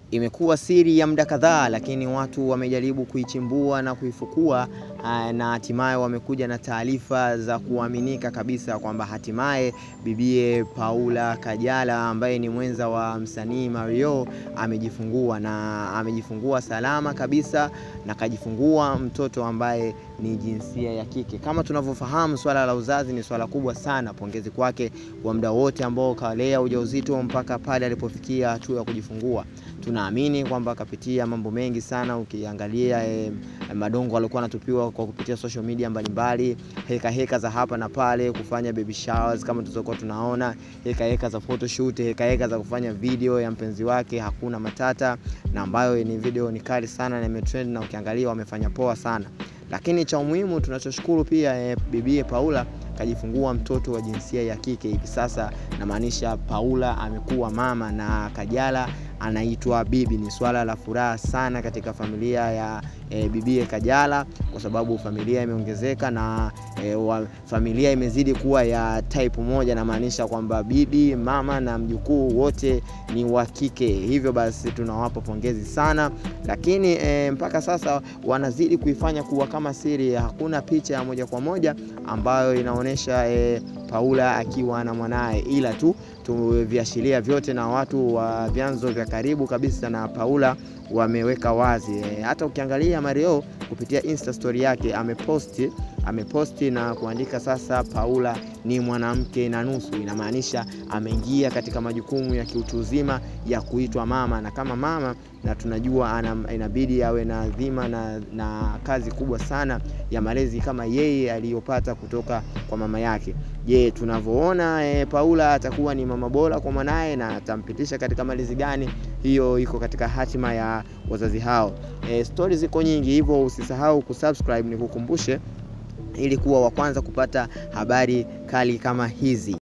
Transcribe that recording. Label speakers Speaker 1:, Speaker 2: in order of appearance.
Speaker 1: Imekuwa siri ya muda kadhaa, lakini watu wamejaribu kuichimbua na kuifukua na hatimaye wamekuja na taarifa za kuaminika kabisa kwamba hatimaye bibie Paula Kajala ambaye ni mwenza wa msanii Mario amejifungua na amejifungua salama kabisa na kajifungua mtoto ambaye ni jinsia ya kike. Kama tunavyofahamu, swala la uzazi ni swala kubwa sana. Pongezi kwake kwa muda wote ambao kalea ujauzito mpaka pale alipofikia hatua ya kujifungua. Tunaamini kwamba akapitia mambo mengi sana. Ukiangalia eh, madongo alikuwa anatupiwa kwa kupitia social media mbalimbali, heka heka za hapa na pale, kufanya baby showers kama tulizokuwa tunaona, heka heka za photoshoot, heka heka za kufanya video ya mpenzi wake hakuna matata, na ambayo ni video ni kali sana na imetrend, na ukiangalia wamefanya poa sana. Lakini cha umuhimu tunachoshukuru pia eh, bibie Paula kajifungua mtoto wa jinsia ya kike hivi sasa, namaanisha Paula amekuwa mama na Kajala anaitwa bibi. Ni swala la furaha sana katika familia ya e, bibie Kajala kwa sababu familia imeongezeka na e, wa, familia imezidi kuwa ya type moja, namaanisha kwamba bibi, mama na mjukuu wote ni wa kike. Hivyo basi tunawapa pongezi sana, lakini e, mpaka sasa wanazidi kuifanya kuwa kama siri. Hakuna picha ya moja kwa moja ambayo inaonyesha e, Paula akiwa na mwanaye, ila tu tuviashiria vyote na watu wa vyanzo vya karibu kabisa na Paula wameweka wazi e, hata ukiangalia Mario kupitia Insta story yake ameposti ameposti na kuandika sasa, Paula ni mwanamke na nusu. Inamaanisha ameingia katika majukumu ya kiutu uzima ya kuitwa mama, na kama mama na tunajua ana, inabidi awe na dhima na, na kazi kubwa sana ya malezi kama yeye aliyopata kutoka kwa mama yake. Je, tunavyoona e, Paula atakuwa ni mama bora kwa mwanaye na atampitisha katika malezi gani? Hiyo iko katika hatima ya wazazi hao. E, stori ziko nyingi, hivyo usisahau kusubscribe, nikukumbushe ili kuwa wa kwanza kupata habari kali kama hizi.